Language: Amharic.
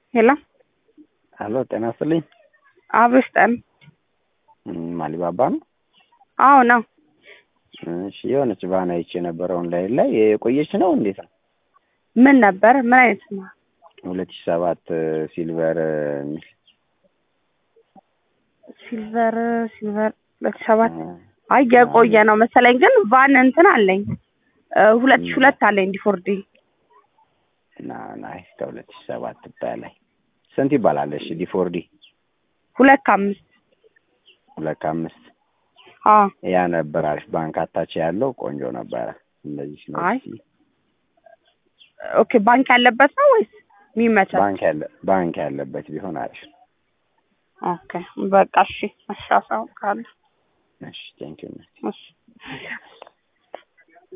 ሄሎ አሎ ጤና ይስጥልኝ። አብሮ ስጠን። እም፣ አሊባባ ነው። አዎ ነው። እሺ የሆነች ባና አይቼ ነበረ ኦንላይን ላይ የቆየች ነው እንዴት ነው? ምን ነበር? ምን አይነት ነው? ሁለት ሺህ ሰባት ሲልቨር የሚል ሲልቨር ሲልቨር ሁለት ሺህ ሰባት አይ የቆየ ነው መሰለኝ፣ ግን ቫን እንትን አለኝ እ ሁለት ሺህ ሁለት አለኝ ዲፎርዲ እና ናይ ከሁለት ሺህ ሰባት በላይ ስንት ይባላል? እሺ ዲፎርዲ ሁለት ከአምስት ሁለት ከአምስት አዎ ያ ነበር አሪፍ ባንክ አታች ያለው ቆንጆ ነበረ። እንደዚህ ነው አይ ኦኬ ባንክ ያለበት ነው ወይስ የሚመቻል? ባንክ ያለ ባንክ ያለበት ቢሆን አሪፍ። ኦኬ በቃ እሺ፣ አሻሳው ካለ እሺ ቴንኪው እሺ